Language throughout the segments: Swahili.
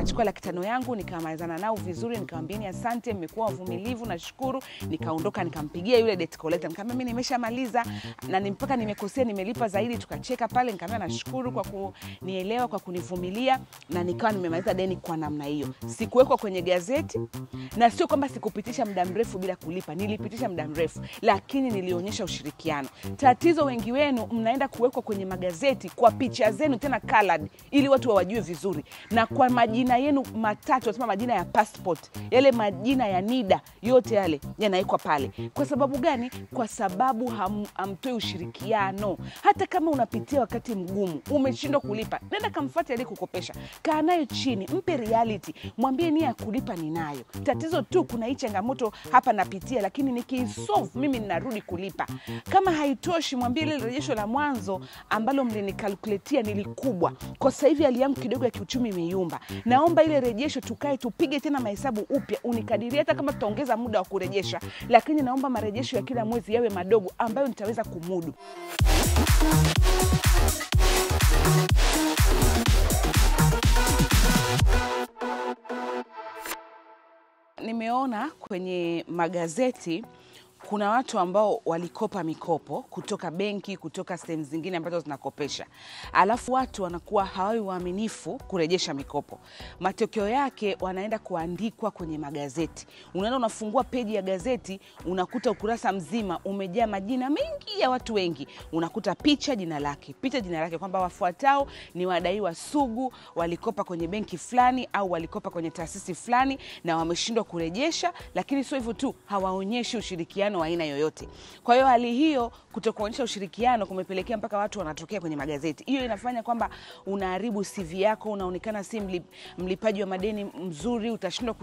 nikachukua laki tano yangu nikamalizana nao vizuri, nikamwambieni asante, mmekuwa wavumilivu, nashukuru. Nikaondoka nikampigia yule debt collector, nikamwambia mimi nimeshamaliza na ni mpaka nimekosea, nimelipa zaidi. Tukacheka pale, nikamwambia nashukuru kwa kunielewa, kwa kunivumilia, na nikawa nimemaliza deni kwa namna hiyo. Sikuwekwa kwenye gazeti, na sio kwamba sikupitisha muda mrefu bila kulipa, nilipitisha muda mrefu, lakini nilionyesha ushirikiano. Tatizo wengi wenu mnaenda kuwekwa kwenye magazeti kwa picha zenu tena colored, ili watu wawajue vizuri, na kwa majina yenu matatu, wanasema majina ya passport, yale majina ya NIDA yote yale yanawekwa pale. Kwa sababu gani? Kwa sababu ham, hamtoi ushirikiano. Hata kama unapitia wakati mgumu, umeshindwa kulipa, nenda kamfuate aliyekukopesha, kaa nayo chini, mpe reality, mwambie nia ya kulipa ninayo. Tatizo tu kuna hii changamoto hapa napitia, lakini nikiisolve mimi ninarudi kulipa. Kama haitoshi, mwambie ile rejesho la mwanzo ambalo mlinikalkuletia ni likubwa, kwa sasa hivi hali yangu kidogo ya kiuchumi imeyumba, naomba ile rejesho tukae tupige tena mahesabu upya, unikadiria hata kama tutaongeza muda wa kurejesha, lakini naomba marejesho ya kila mwezi yawe madogo ambayo nitaweza kumudu. Nimeona kwenye magazeti kuna watu ambao walikopa mikopo kutoka benki, kutoka sehemu zingine ambazo zinakopesha, alafu watu wanakuwa hawawi waaminifu kurejesha mikopo. Matokeo yake wanaenda kuandikwa kwenye magazeti. Unaenda unafungua peji ya gazeti, unakuta ukurasa mzima umejaa majina mengi ya watu wengi, unakuta picha, jina lake, picha, jina lake, kwamba wafuatao ni wadaiwa sugu, walikopa kwenye benki fulani au walikopa kwenye taasisi fulani na wameshindwa kurejesha. Lakini sio hivyo tu, hawaonyeshi ushirikiano wa aina yoyote. Kwa hiyo hali hiyo kutokuonyesha ushirikiano kumepelekea mpaka watu wanatokea kwenye magazeti. Hiyo inafanya kwamba unaharibu CV yako, unaonekana si mlip, mlipaji wa madeni mzuri, utashindwa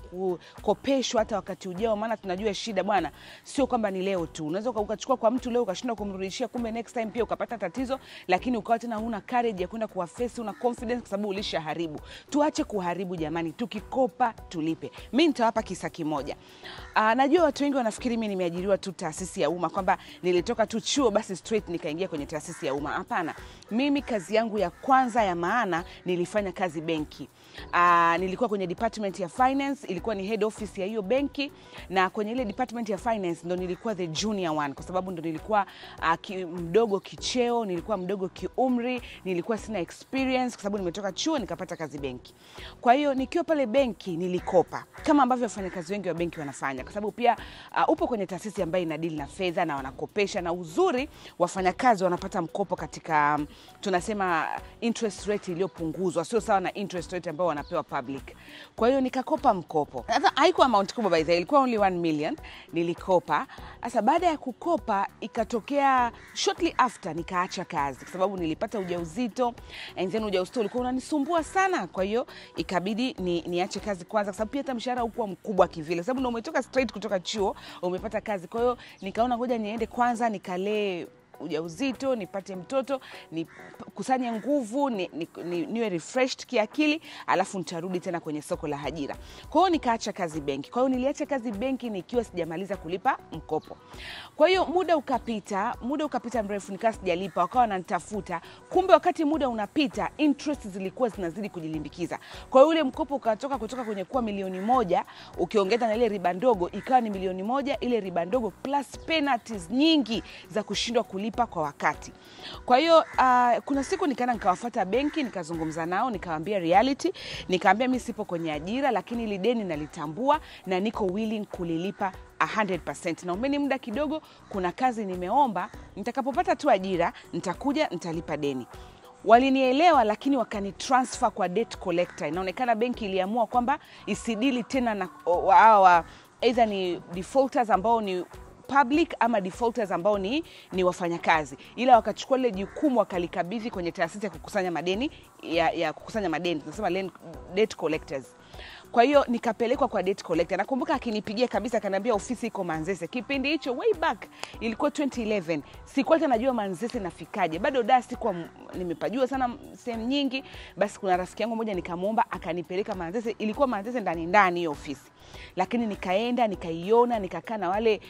kukopeshwa hata wakati ujao, maana tunajua shida bwana, sio kwamba ni leo tu. Unaweza ukachukua kwa mtu leo ukashindwa kumrudishia, kumbe next time pia ukapata tatizo, lakini ukawa tena huna courage ya kwenda kuwafesi, una confidence kwa sababu ulishaharibu. Tuache kuharibu jamani, tukikopa tulipe. Mi nitawapa kisa kimoja. Aa, najua watu wengi wanafikiri mi nimeajiriwa tu taasisi ya umma kwamba nilitoka tu chuo basi straight nikaingia kwenye taasisi ya umma. Hapana, mimi kazi yangu ya kwanza ya maana nilifanya kazi benki. Uh, nilikuwa kwenye department ya finance, ilikuwa ni head office ya hiyo benki, na kwenye ile department ya finance ndo nilikuwa the junior one, kwa sababu ndo nilikuwa uh, ki, mdogo kicheo, nilikuwa mdogo kiumri, nilikuwa sina experience kwa sababu nimetoka chuo nikapata kazi benki. Kwa hiyo nikiwa pale benki nilikopa kama ambavyo wafanyakazi wengi wa benki wanafanya, kwa sababu pia uh, upo kwenye taasisi ambayo inadili na fedha na wanakopesha, na uzuri wafanyakazi wanapata mkopo katika um, tunasema interest rate iliyopunguzwa, sio sawa na interest rate ambao wanapewa public. Kwa hiyo nikakopa mkopo. Sasa haikuwa amount kubwa by the way, ilikuwa only 1 million nilikopa. Sasa baada ya kukopa ikatokea shortly after nikaacha kazi kwa sababu nilipata ujauzito and then ujauzito ulikuwa unanisumbua sana, kwa hiyo ikabidi ni, niache kazi kwanza, kwa sababu pia hata mshahara haukuwa mkubwa kivile, kwa sababu ndo umetoka straight kutoka chuo umepata kazi. Kwa hiyo nikaona ngoja niende kwanza nikalee ujauzito nipate mtoto nikusanye nguvu ni, ni, ni, niwe refreshed kiakili, alafu nitarudi tena kwenye soko la ajira. Kwa hiyo nikaacha kazi benki. Kwa hiyo niliacha kazi benki nikiwa sijamaliza kulipa mkopo. Kwa hiyo muda ukapita, muda ukapita mrefu, nikawa sijalipa, wakawa wananitafuta. Kumbe wakati muda unapita, interest zilikuwa zinazidi kujilimbikiza. Kwa hiyo ule mkopo ukatoka kutoka kwenye kuwa milioni moja ukiongeza na ile riba ndogo ikawa ni milioni moja, ile riba ndogo plus penalties nyingi za kushindwa kulipa kwa wakati. Kwa hiyo uh, kuna siku nikaenda nikawafuata benki nikazungumza nao nikawaambia reality, nikaambia mi sipo kwenye ajira, lakini ili deni nalitambua na niko willing kulilipa 100%. Naombeni muda kidogo, kuna kazi nimeomba, nitakapopata tu ajira nitakuja nitalipa deni. Walinielewa, lakini wakani transfer kwa debt collector. Inaonekana benki iliamua kwamba isidili tena na hawa either ni defaulters ambao ni public ama defaulters ambao ni, ni wafanyakazi, ila wakachukua lile jukumu wakalikabidhi kwenye taasisi ya kukusanya madeni ya, ya kukusanya madeni tunasema debt collectors. Kwa hiyo nikapelekwa kwa debt collector. Nakumbuka akinipigia kabisa akaniambia ofisi iko Manzese. Kipindi hicho way back ilikuwa 2011. Sikuwa hata najua Manzese nafikaje. Bado da sikuwa nimepajua sana sehemu nyingi. Basi kuna rafiki yangu mmoja nikamwomba akanipeleka Manzese. Ilikuwa Manzese ndani ndani hiyo ofisi. Lakini nikaenda nikaiona, nikakaa na wale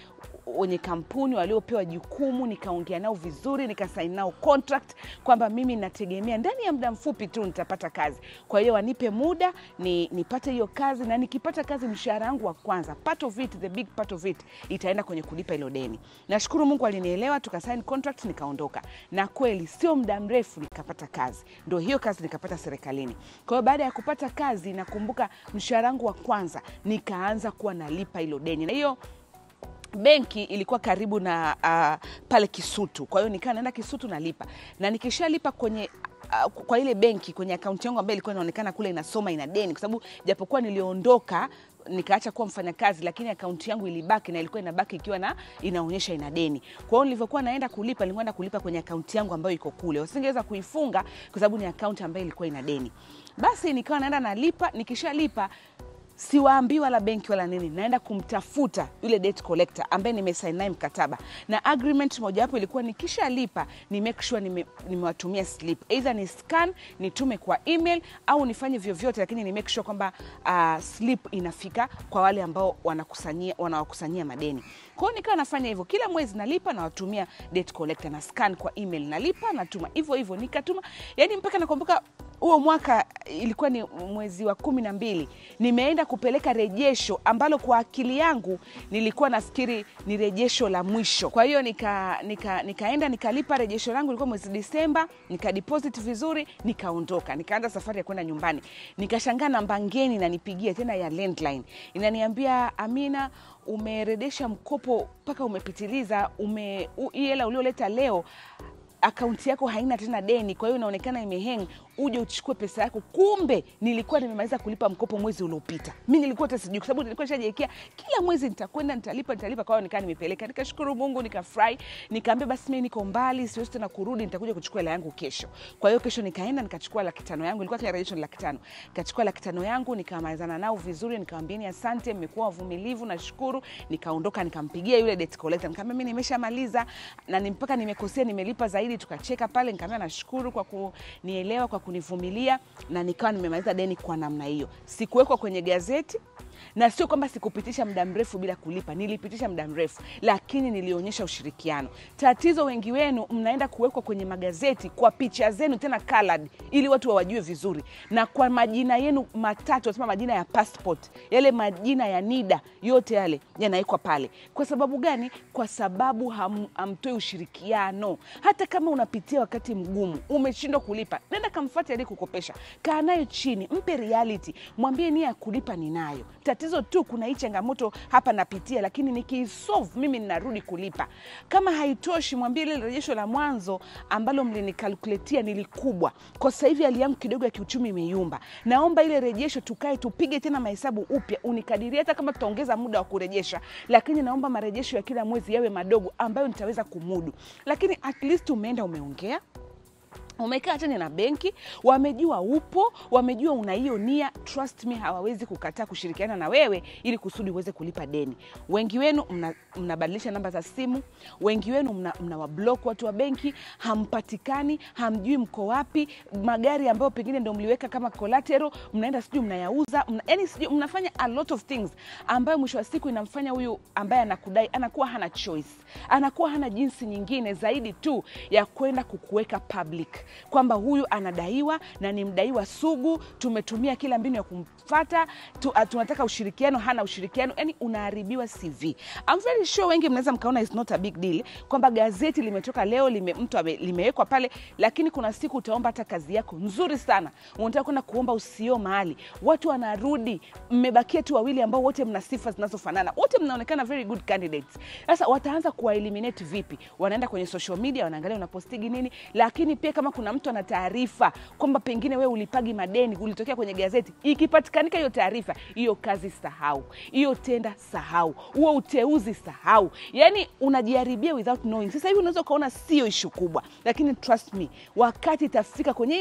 wenye kampuni waliopewa jukumu, nikaongea nao vizuri, nikasaini nao contract kwamba mimi nategemea ndani ya muda mfupi tu nitapata kazi. Kwa hiyo wanipe muda ni, nipate hiyo kazi, na nikipata kazi, mshahara wangu wa kwanza, part of it, the big part of it itaenda kwenye kulipa hilo deni. Nashukuru Mungu alinielewa, tukasaini contract, nikaondoka, na kweli sio muda mrefu nikapata kazi, ndo hiyo kazi nikapata serikalini. Kwa hiyo baada ya kupata kazi, nakumbuka mshahara wangu wa kwanza nikaanza kuwa nalipa hilo deni, na hiyo benki ilikuwa karibu na uh, pale Kisutu. Kwa hiyo nikawa naenda Kisutu nalipa, na nikishalipa kwenye uh, kwa ile benki kwenye akaunti yangu ambayo ilikuwa inaonekana kule inasoma ina deni, kwa sababu japokuwa niliondoka nikaacha kuwa mfanyakazi, lakini akaunti yangu ilibaki na ilikuwa inabaki ikiwa na inaonyesha ina deni. Kwa hiyo nilivyokuwa naenda kulipa, nilikwenda kulipa kwenye akaunti yangu ambayo iko kule, wasingeweza kuifunga kwa sababu ni akaunti ambayo ilikuwa ina deni. Basi nikawa naenda nalipa, nikishalipa siwaambii wala benki wala nini, naenda kumtafuta yule debt collector ambaye nimesaini naye mkataba, na agreement mojawapo ilikuwa nikishalipa ni make sure nime, nimewatumia slip, either ni scan nitume kwa email au nifanye vyovyote, lakini ni make sure kwamba uh, slip inafika kwa wale ambao wanakusanyia wanawakusanyia madeni. Kwa hiyo nikawa nafanya hivyo, kila mwezi nalipa, nawatumia debt collector na scan kwa email, nalipa natuma hivyo hivyo, nikatuma yani mpaka nakumbuka huo mwaka ilikuwa ni mwezi wa kumi na mbili nimeenda kupeleka rejesho ambalo kwa akili yangu nilikuwa nafikiri ni rejesho la mwisho. Kwa hiyo nika, nika, nikaenda nikalipa rejesho langu, ilikuwa mwezi Disemba, nikadeposit vizuri, nikaondoka, nikaanza safari ya kwenda nyumbani. Nikashangaa namba ngeni nanipigia tena ya landline, inaniambia Amina, umeredesha mkopo mpaka umepitiliza, ume hii hela ulioleta leo akaunti yako haina tena deni, kwa hiyo inaonekana imeheng, uje uchukue pesa yako. Kumbe nilikuwa nimemaliza kulipa mkopo mwezi uliopita. Mi nilikuwa hata sijui, kwa sababu nilikuwa nishajiwekea kila mwezi nitakwenda nitalipa, nitalipa. Kwa hiyo nikaa nimepeleka, nikashukuru Mungu, nikafurahi, nikaambia basi mimi niko mbali, siwezi tena kurudi, nitakuja kuchukua hela yangu kesho. Kwa hiyo kesho nikaenda nikachukua laki tano yangu, ilikuwa kila rejesho ni laki tano. Nikachukua laki tano yangu, nikamalizana nao vizuri, nikamwambieni asante, mmekuwa wavumilivu, nashukuru. Nikaondoka, nikampigia yule debt collector, nikamwambia mimi nimeshamaliza na ni mpaka nimekosea, nimelipa zaidi. Tukacheka pale, nikamwambia nashukuru kwa kunielewa, kwa kunivumilia, na nikawa nimemaliza deni kwa namna hiyo. Sikuwekwa kwenye gazeti na sio kwamba sikupitisha muda mrefu bila kulipa, nilipitisha muda mrefu, lakini nilionyesha ushirikiano. Tatizo wengi wenu mnaenda kuwekwa kwenye magazeti kwa picha zenu tena colored, ili watu wawajue vizuri, na kwa majina yenu matatu, wasema majina ya passport, yale majina ya NIDA yote yale yanawekwa pale. Kwa sababu gani? Kwa sababu ham, hamtoi ushirikiano. Hata kama unapitia wakati mgumu, umeshindwa kulipa, nenda kamfuate aliyekukopesha, kaa nayo chini, mpe reality, mwambie nia ya kulipa ninayo tatizo tu kuna hii changamoto hapa napitia, lakini nikiisolve mimi ninarudi kulipa. Kama haitoshi, mwambie ile rejesho la mwanzo ambalo mlinikalkuletia ni likubwa, kwa sasa hivi hali yangu kidogo ya kiuchumi imeyumba, naomba ile rejesho tukae tupige tena mahesabu upya, unikadiria hata kama tutaongeza muda wa kurejesha, lakini naomba marejesho ya kila mwezi yawe madogo ambayo nitaweza kumudu. Lakini at least umeenda umeongea umekaa tena na benki, wamejua upo, wamejua una hiyo nia. Trust me, hawawezi kukataa kushirikiana na wewe ili kusudi uweze kulipa deni. Wengi wenu mnabadilisha mna namba za simu, wengi wenu mna, mna wablock watu wa benki, hampatikani, hamjui mko wapi. Magari ambayo pengine ndo mliweka kama collateral, mnaenda sijui mnayauza, mna, yani sijui mnafanya a lot of things ambayo mwisho wa siku inamfanya huyu ambaye anakudai anakuwa hana choice, anakuwa hana jinsi nyingine zaidi tu ya kwenda kukuweka public kwamba huyu anadaiwa na ni mdaiwa sugu, tumetumia kila mbinu ya kumfata tu, uh, tunataka ushirikiano, hana ushirikiano, yani unaharibiwa CV. I'm very sure wengi mnaweza mkaona it's not a big deal kwamba gazeti limetoka leo lime, mtu limewekwa pale, lakini kuna siku utaomba hata kazi yako nzuri sana, unataka kwenda kuomba usio mahali, watu wanarudi, mmebakia tu wawili ambao wote mna sifa zinazofanana, wote mnaonekana very good candidates. Sasa wataanza kuwa eliminate vipi? Wanaenda kwenye social media, wanaangalia unapostigi nini, lakini pia kama kuna mtu ana taarifa kwamba pengine wewe ulipagi madeni, ulitokea kwenye gazeti, ikipatikanika hiyo taarifa, hiyo kazi sahau, hiyo tenda sahau, huo uteuzi sahau, yani unajiharibia without knowing. Sasa hivi unaweza ukaona sio ishu kubwa, lakini trust me, wakati itafika kwenye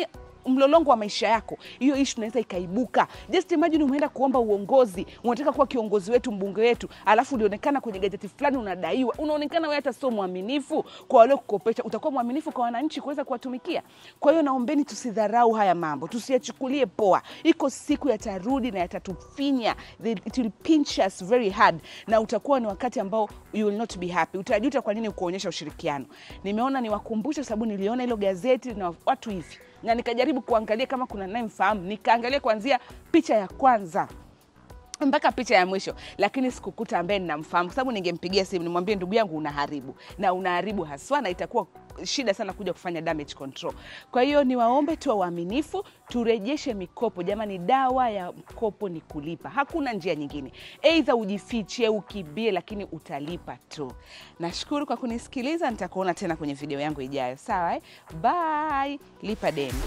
mlolongo wa maisha yako hiyo ishu inaweza ikaibuka. Just imagine umeenda kuomba uongozi, unataka kuwa kiongozi wetu, mbunge wetu, alafu ulionekana kwenye gazeti fulani unadaiwa, unaonekana wewe hata sio mwaminifu kwa wale kukopesha. Utakuwa mwaminifu kwa wananchi kuweza kuwatumikia? Kwa hiyo naombeni tusidharau haya mambo, tusiyachukulie poa. Iko siku yatarudi na yatatufinya, They- it will pinch us very hard, na utakuwa ni wakati ambao you will not be happy. Utajuta kwa nini kuonyesha ushirikiano. Nimeona niwakumbushe, sababu niliona hilo gazeti na watu hivi, na nikajaribu kuangalia kama kuna naye mfahamu, nikaangalia kuanzia picha ya kwanza mpaka picha ya mwisho, lakini sikukuta ambaye ninamfahamu, kwa sababu ningempigia simu nimwambie, ndugu yangu, unaharibu na unaharibu haswa, na itakuwa shida sana kuja kufanya damage control. Kwa hiyo niwaombe tuwe waaminifu, turejeshe mikopo. Jamani, dawa ya mkopo ni kulipa, hakuna njia nyingine. Aidha ujifiche, ukibie, lakini utalipa tu. Nashukuru kwa kunisikiliza, nitakuona tena kwenye video yangu ijayo. Sawa eh? Bye. Lipa deni.